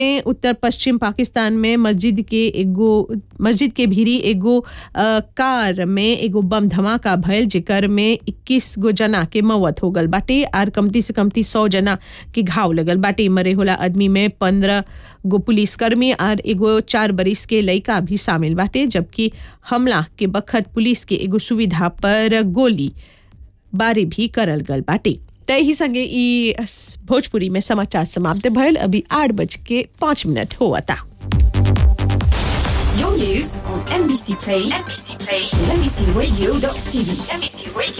में उत्तर पश्चिम पाकिस्तान में मस्जिद के एगो मस्जिद के भीरी एगो अ, कार में एगो बम धमाका भयल जेकर में 21 गो जना के मौत हो गल बाटे आर कमती से कमती 100 जना के घाव लगल बाटे मरे होला आदमी में 15 गो पुलिसकर्मी और एगो चार बरिस के लड़का भी शामिल बाटे जबकि हमला के बखत पुलिस के एगो सुविधा पर गोली बारी भी करल गल बाटे तय ही संगे ई स- भोजपुरी में समाचार समाप्त भयल अभी आठ बज के पाँच मिनट हुआ था Your news on NBC Play, NBC Play, and NBCRadio.tv, NBC Radio.